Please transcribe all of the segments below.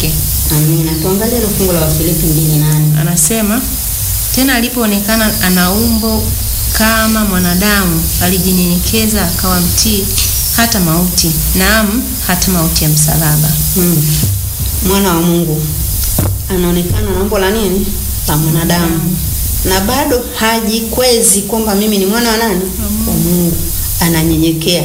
wake. Amina. Tuangalie ile fungu la Wafilipi mbili nane. Anasema tena, alipoonekana ana umbo kama mwanadamu, alijinyenyekeza akawa mtii hata mauti, naam, hata mauti ya msalaba. Mm. Mwana wa Mungu anaonekana na umbo la nini? La mwanadamu, na bado hajikwezi kwamba mimi ni mwana wa nani? Wa Mungu. Ananyenyekea,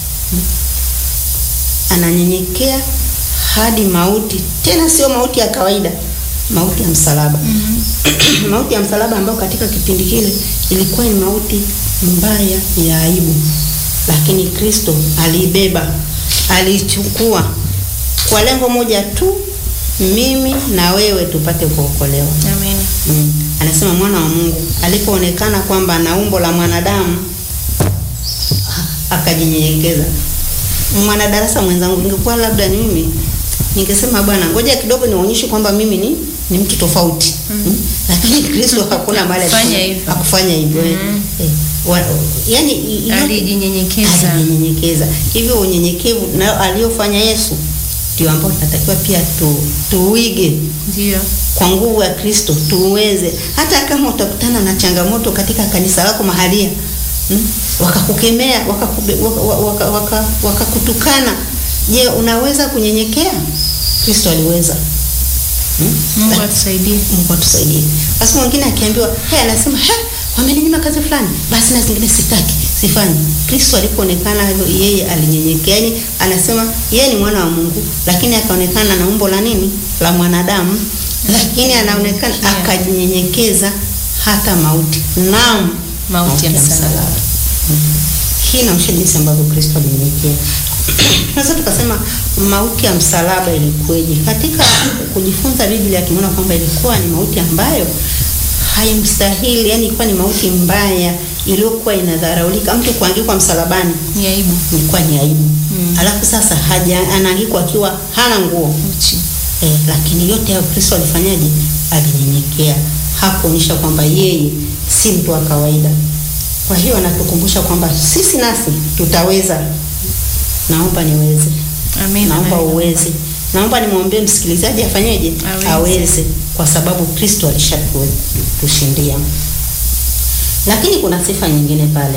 ananyenyekea hadi mauti, tena sio mauti ya kawaida, mauti ya msalaba. mauti ya msalaba ambayo katika kipindi kile ilikuwa ni mauti mbaya ya aibu, lakini Kristo aliibeba, aliichukua kwa lengo moja tu, mimi na wewe tupate kuokolewa. Amen. Mm. Anasema mwana wa Mungu alipoonekana kwamba ana umbo la mwanadamu akajinyenyekeza. Mwanadarasa mwenzangu, ningekuwa labda ni mimi ningesema bwana, ngoja kidogo nionyeshe kwamba mimi ni ni mtu tofauti mm. Lakini Kristo hakuna mahali Hakufanya alisema- hivyo. hakufanya hivyo eh. Mm. Eh, wa- yani i- i- Alijinyenyekeza. alijinyenyekeza. Hivyo unyenyekevu na aliyofanya Yesu ndio ambao tunatakiwa pia tu, tuige Ndiyo. kwa nguvu ya Kristo tuweze, hata kama utakutana na changamoto katika kanisa lako mahalia mm, wakakukemea wakakube- waka- waka- waka- wakakutukana, je, unaweza kunyenyekea? Kristo aliweza. Mm? Mungu La- atusaidie. Mungu atusaidie. Basi mwingine akiambiwa, hey, anasema he, wameninyima kazi fulani, basi na zingine sitaki, sifanyi. Kristo alipoonekana hivyo, yeye alinyenyekea. Yaani anasema yeye ni mwana wa Mungu, lakini akaonekana na umbo la nini? La mwanadamu, lakini anaonekana Yeah. akajinyenyekeza hata mauti. Naam, Mauti ya msalaba. Mm. Hii inaonyesha jinsi ambavyo Kristo alinyenyekea. Tunaweza tukasema mauti ya msalaba ilikuweje? Katika kujifunza Biblia tumeona kwamba ilikuwa ni mauti ambayo haimstahili, yani ilikuwa ni mauti mbaya iliyokuwa inadharaulika. Mtu kuangikwa msalabani Ni aibu. ilikuwa ni aibu. Mm. Alafu sasa haja anaangikwa akiwa hana nguo. Uchi. Eh, lakini yote hayo Kristo alifanyaje? Alinyenyekea, hakuonyesha kwamba yeye si mtu wa kawaida. Kwa hiyo anatukumbusha kwamba sisi nasi tutaweza. Naomba niweze, Amen. naomba Amen. uweze, naomba nimwombee msikilizaji afanyeje? Aweze. Aweze, kwa sababu Kristo alishatushindia. Lakini kuna sifa nyingine pale.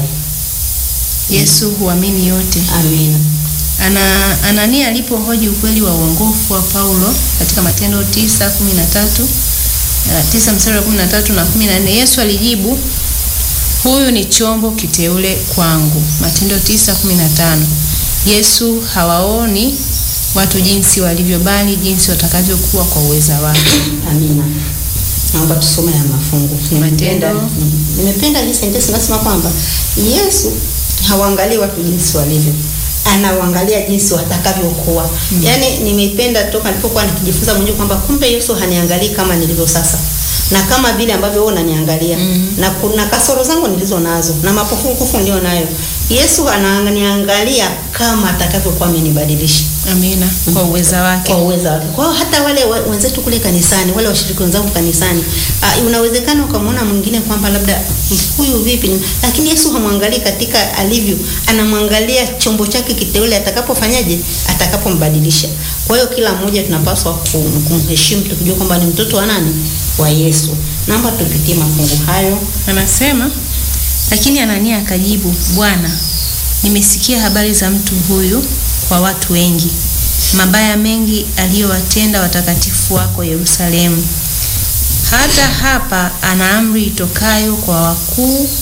Yesu huamini yote. Amina. Ana Anania alipohoji ukweli wa uongofu wa Paulo katika Matendo 9:13 eh, 9 mstari wa 13 na 14, Yesu alijibu, huyu ni chombo kiteule kwangu. Matendo 9:15. Yesu hawaoni watu jinsi walivyo, bali jinsi watakavyokuwa kwa uweza wake. Amina. Naomba tusome ya mafungu. Nimependa Matendo. nimependa hii sentensi nasema kwamba Yesu hawaangalii watu jinsi walivyo. Anawaangalia jinsi watakavyokuwa. Yaani nimeipenda toka nilipokuwa nikijifunza mwenyewe kwamba kumbe Yesu haniangalii kama nilivyo sasa. Na kama vile ambavyo wewe unaniangalia Mm. na kuna kasoro zangu nilizo nazo na mapungufu nilio nayo. Yesu ananiangalia kama atakavyokuwa amenibadilisha Amina. Kwa uweza wake. kwa uwezo wake. Kwa hiyo hata wale we- wenzetu kule kanisani, wale washiriki wenzangu kanisani, uh, unawezekana ukamwona mwingine kwamba labda huyu vipi, ni- lakini Yesu hamwangalii katika alivyo, anamwangalia chombo chake kiteule atakapofanyaje, atakapombadilisha. Kwa hiyo kila mmoja tunapaswa kum- kumheshimu tukijua kwamba ni mtoto wa nani, wa Yesu. Naomba tupitie mafungu hayo. Anasema, lakini Anania akajibu, Bwana, nimesikia habari za mtu huyu kwa watu wengi, mabaya mengi aliyowatenda watakatifu wako Yerusalemu. Hata hapa ana amri itokayo kwa wakuu